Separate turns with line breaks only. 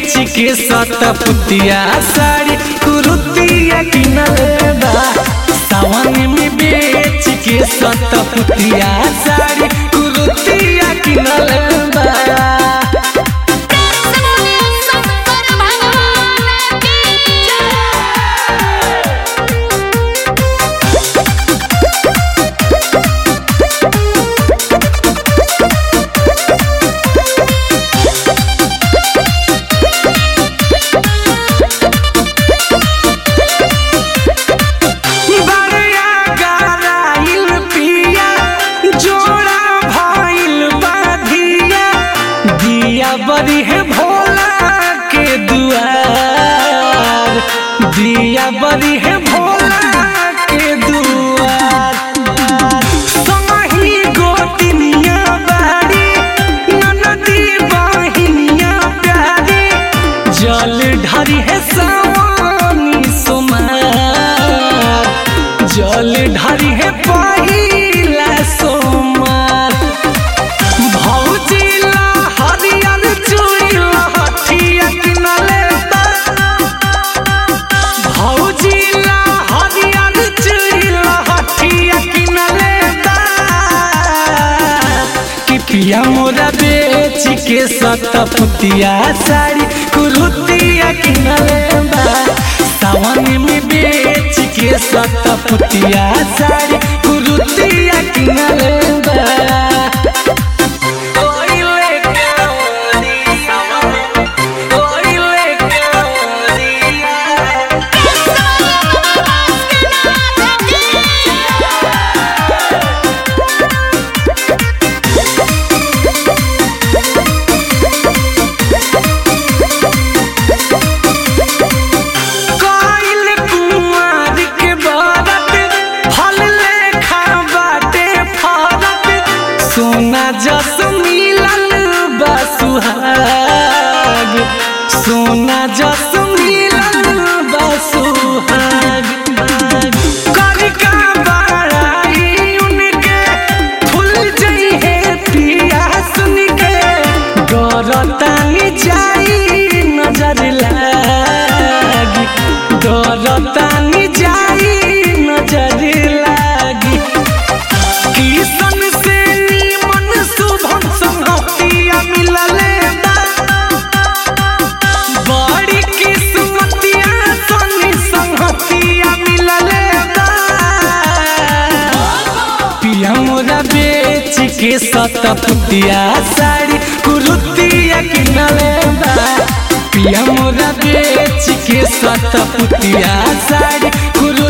बेच के सतपुतिया साड़ी कुरुतिया किनले बा सावन में बेच के सतपुतिया साड़ी कुरुतिया किनले बा
शंकर भगवान की जय
बड़िया गराइल पिया जोड़ा भइल बाधिया दिया बड़ी है भोला के दुआर दिया बड़ी है भोला के दुआर समही गोतिनिया बाड़ी ननदी बहिनिया प्यारी जल ढरी है सवानी सोमार जल ढरी है पहिला सोमार भौजिला हरियर चूड़िला हठिया किनले बा भौजिला हरियर चूड़िला हठिया किनले बा कि पिया मोरा बेच के सतपुतिया साड़ी कुरुतिया किनले बा सावन में बेच के सतपुतिया साड़ी कुरुतिया किनले बा ओइले कावड़िया ओइले कावड़िया काइल कुमार के बारत फल लेखा बाटे फरत सोना जस मिलल बा सुहाग सोना जस मिलल बा सुहाग कनिका बड़ाई उनके फूल जई है पिया सुन के गरतानी जाई नजर लागी गरतानी जाई नजर लागी किसन से नीमन शुभम संगतिया मिलले बा बड़ी किस्मतिया सनी संगतिया मिलले बा पिया मोरा बेच के सतपुतिया साड़ी कुरुतिया किनले बा पिया मोरा बेच के सतपुतिया साड़ी कुरु